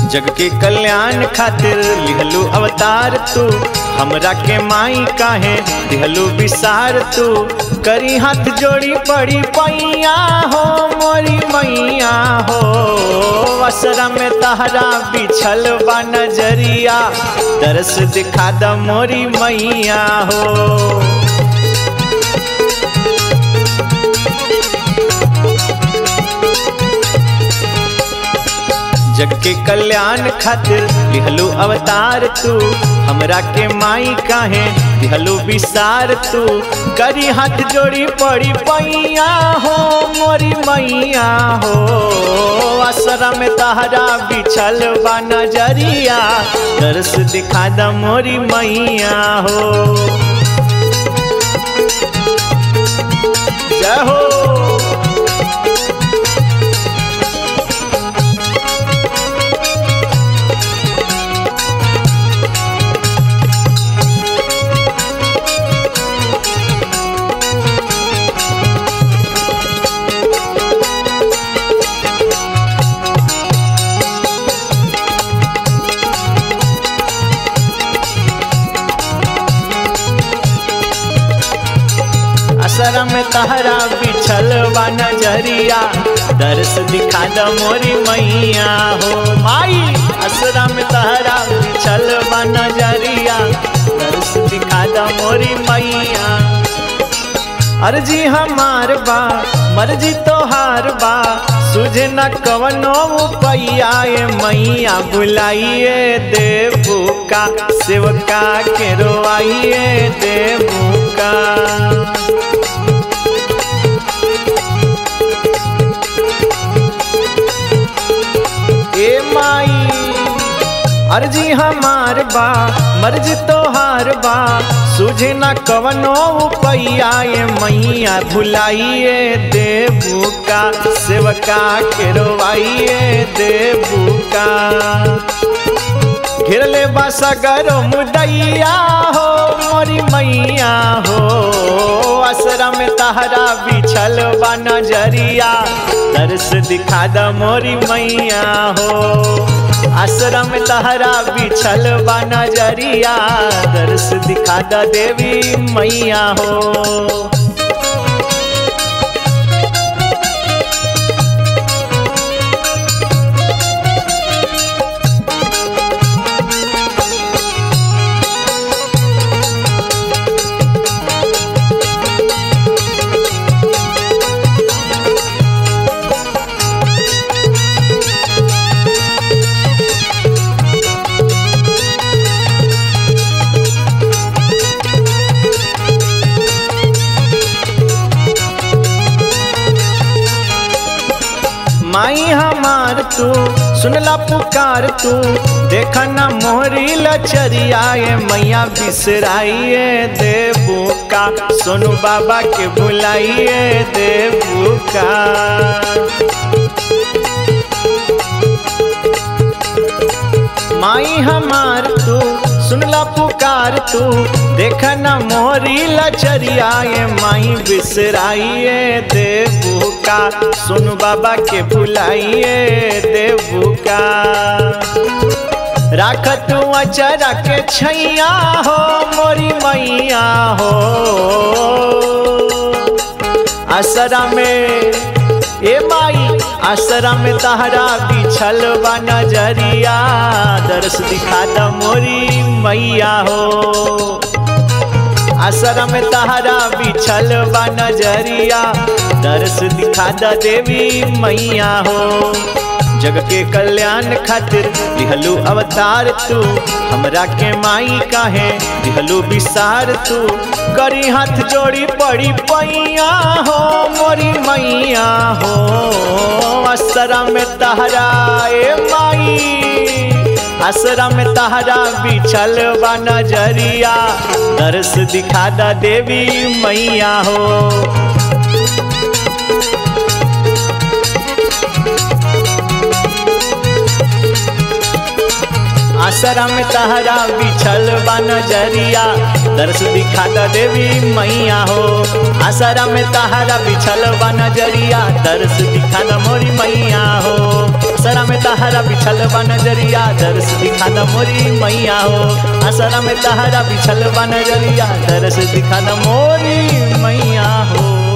जग के कल्याण खातिर लिहलू अवतार तू हमरा के माई काहे दिहलू विसार तू करी हाथ जोड़ी पड़ी पैया हो मोरी मैया हो असरा में तहरा बिछल बा नजरिया दरस दिखा द मोरी मैया हो जग के कल्याण खातिर लिहलू अवतार तू हमरा के माई काहे दिहलू विसार तू करी हाथ जोड़ी पड़ी पैया हो मोरी मैया हो असरा में तहरा बिछल बा नजरिया दर्श दिखा द मोरी मैया हो जय हो असर में तहरा बिछल बा नजरिया दर्श दिखा द मोरी मैया हो माई असरा में तहरा बिछल बा नजरिया दर्श दिखा द मोरी मैया अर्जी हमार बा मर्जी तोहार बा सुझे न कवनो पैया ए मैया बुलाइए देवू का सेवका के रोआइए देवू का ए माई अर्जी हमार बा मर्जी तोहार बा सुझे न कवनो पैया ये मैया भुलाइए देवू का सेवका के रोवाइए देवू का घेरले बासा गरो मुदैया हो मोरी मैया हो असरा में तहरा बिछल बा नजरिया दर्श दिखा द मोरी मैया हो आश्रम तहरा बिछल बा नजरिया दर्श दिखा द देवी मैया हो माई हमार तू सुनला पुकार तू देखा ना मोहरी लचरिया ये मैया बिसराइए देवू का सोनू बाबा के बुलाइए देवू का माई हमार तू सुनला पुकार तू देखा ना मोरी लचरिया ये माई बिसराइए देवू का सुन बाबा के बुलाइए देवू का राख तू अचरा के छैया हो मोरी मैया हो असरा में ए माई आसरा में तहरा बिछल बा नजरिया दर्श दिखा द मोरी मैया हो आसरा में तहरा बिछल बा नजरिया दर्श दिखा द देवी मैया हो जग के कल्याण खातिर दिहलू अवतार तू हमरा के माई काहे दिहलू विसार तू करी हाथ जोड़ी पड़ी पैया हो मोरी मैया हो असरा में तहरा ए माई असरा में तहरा बिछल बा नजरिया दर्श दिखा द देवी मैया हो आसरा में तहरा बिछल बा नजरिया दर्श दिखा द देवी मैया हो आसरा में तहरा बिछल बा नजरिया दर्श दिखा द मोरी मैया हो असरा में तहरा बिछल बा नजरिया दर्श दिखा द मोरी मैया हो असरा में तहरा बिछल बा नजरिया दर्श दिखा द मोरी मैया हो